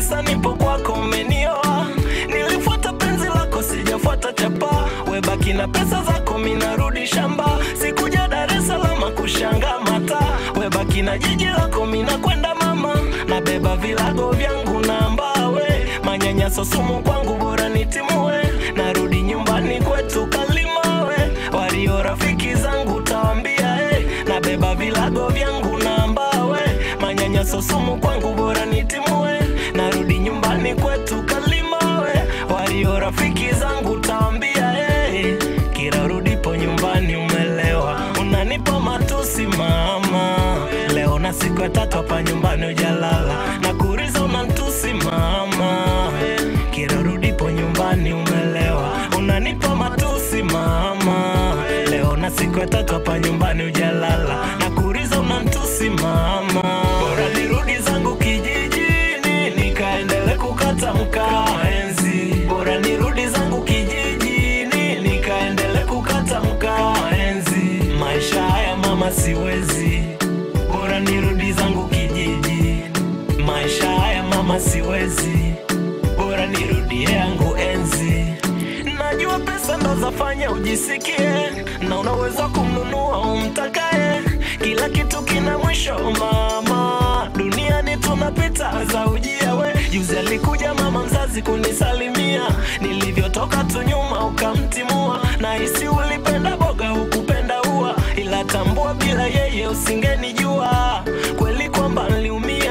sasa nipo kwako umenioa nilifuata penzi lako sijafuata chapa webaki na pesa zako minarudi shamba sikuja dar es salaam kushanga mata webaki na jiji lako mina kwenda mama nabeba vilago vyangu na mbawe manyanyaso sumu kwangu bora nitimue narudi nyumbani kwetu kalimawe walio rafiki zangu tawambia hey, nabeba vilago vyangu na mbawe manyanyaso sumu kwangu bora nitimue narudi nyumbani kwetu kalimawe walio rafiki zangu tawambia hey, kila rudipo nyumbani umelewa unanipa matusi mama leo na siku ya tatu hapa nyumbani ujalala na kuriza unantusi mama kila rudipo nyumbani umelewa unanipa matusi mama leo na siku ya tatu hapa nyumbani ujalala na kuriza unantusi mama bora nirudi zangu kijijini nikaendele kukata mkaa enzi bora nirudi zangu kijijini nikaendele kukata mkaa enzi maisha haya mama siwezi bora nirudi zangu kijiji maisha haya mama siwezi bora nirudie yangu enzi najua pesa ndo zafanya ujisikie na unaweza kumnunua umtakaye kila kitu kina mwisho mama duniani tunapita za ujia we juzi alikuja mama mzazi kunisalimia nilivyotoka tu nyuma ukamtimua na hisi ulipenda boga hukupenda ua ila tambua bila yeye usingenijua kweli kwamba niliumia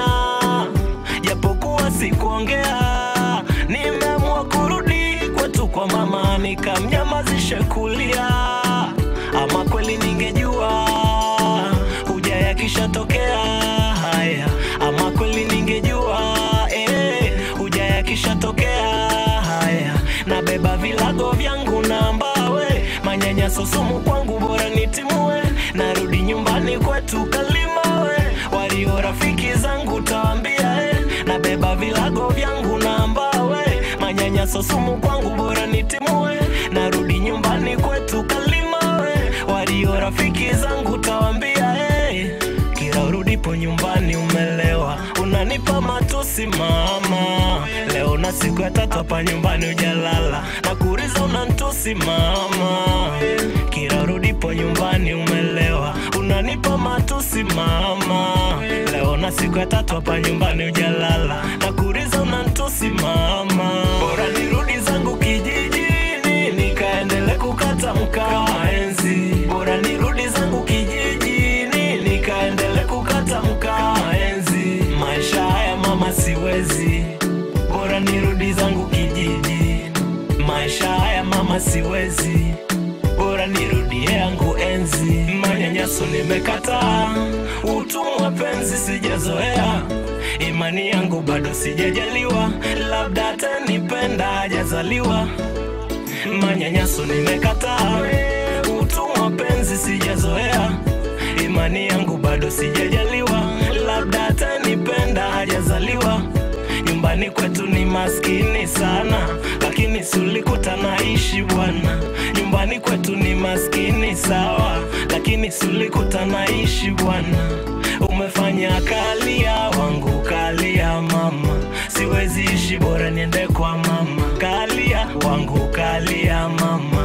japokuwa sikuongea nimeamua kurudi kwetu kwa mama nikamnyamazisha kulia ama kweli ningejua huja yakishatokea haya ama kweli ningejua eh, huja yakishatokea haya nabeba vilago vyangu na mbawe manyanyaso sumu kwangu bora nitimue narudi nyumbani kwetu kalimawe walio rafiki zangu tawambia eh, nabeba vilago vyangu na mbawe manyanyaso sumu kwangu bora nitimue narudi nyumbani kwetu kalimawe walio rafiki zangu tawambia eh, kila urudipo nyumbani umelewa unanipa matusi mama leo na siku ya tatu hapa nyumbani ujalala na kuriza unantusi mama kila urudipo nyumbani umelewa unanipa matusi mama leo na siku ya tatu hapa nyumbani ujalala na kuriza unantusi mama bora nirudi zangu kijijini nikaendele kukata mkaa enzi bora nirudi zangu kijijini nikaendele kukata mkaa enzi maisha haya mama siwezi bora nirudi zangu kijiji maisha haya mama siwezi bora nirudie yangu enzi manyanyaso nimekataa utumwa penzi sijazoea imani yangu bado sijajaliwa labda atanipenda hajazaliwa manyanyaso nimekataa utumwa penzi sijazoea imani yangu bado sijajaliwa labda atanipenda hajazaliwa nyumbani kwetu ni maskini sana lakini sulikuta naishi bwana nyumbani kwetu ni maskini sawa lakini sulikuta naishi bwana umefanya kalia wangu kalia mama siwezi ishi bora niende kwa mama kalia wangu kalia mama